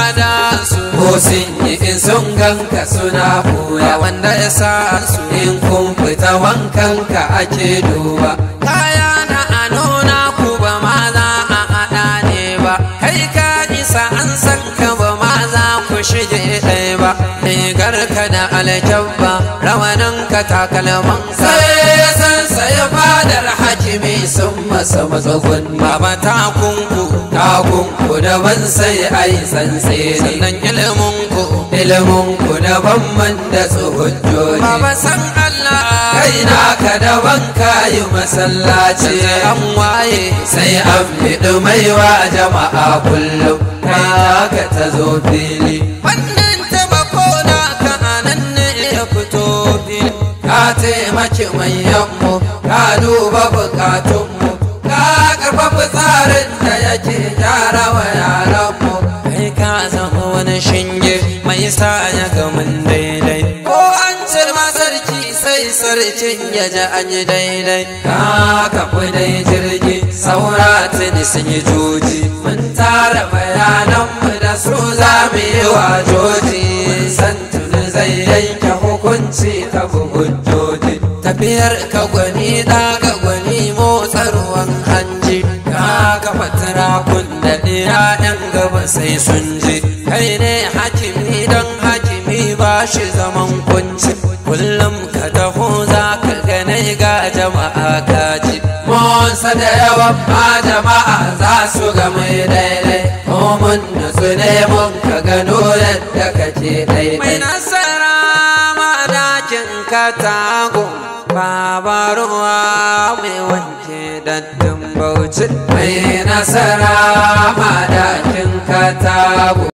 da su ko sun yi in sun ganka suna ba koya wanda ya sa su in kun fita wankanka ake duba kaya na a nuna ku ba ma za a haɗa ne ba kai ka isa an san ka ba ma za ku shige ɗaya ba rigar ka da alkyabba rawanin ka takalman ka sai ya san saya fadar hakimi sun masa matsagun baba takunku takunku daban sai ai tsantseni sannan ilimin ku ilimin ku daban man da tsohon baba san Allah kai naka daban kayi masallaci an waye sai an fiɗi maiwa jama'a kullum kai naka ta zo fili wannan tabako na ka anan ne ya fito fili ka taimaki manyanmu ka duba bukatunmu ka karfafa tsarin da yake gyara wa yaranmu kai ka zama wani shinge mai sa ya gamin daidai ko an ce ma sarki sai sarkin ya ji an yi daidai ka kafi dai jirgi saura tuni sun yi joji mun tara bayananmu da su za mu yi wa joji mun san tuni zai yanke hukunci ta hujjoji tafiyar ka gwani daga gwani motsa ruwan hanji ka kafa turakun da ɗaya gaba sai sun ji kai ne hakimi don hakimi ba shi zaman kunci kullum ka taho za ka ganai ga jama'a kaji Monsa da yawan ma jama'a za su ga mai daidai ko mun nutsu ne mun ka gano yadda kake mai daidai nasara madakin katago babaruwa mai wanke daddin bauchi mai nasara madakin katago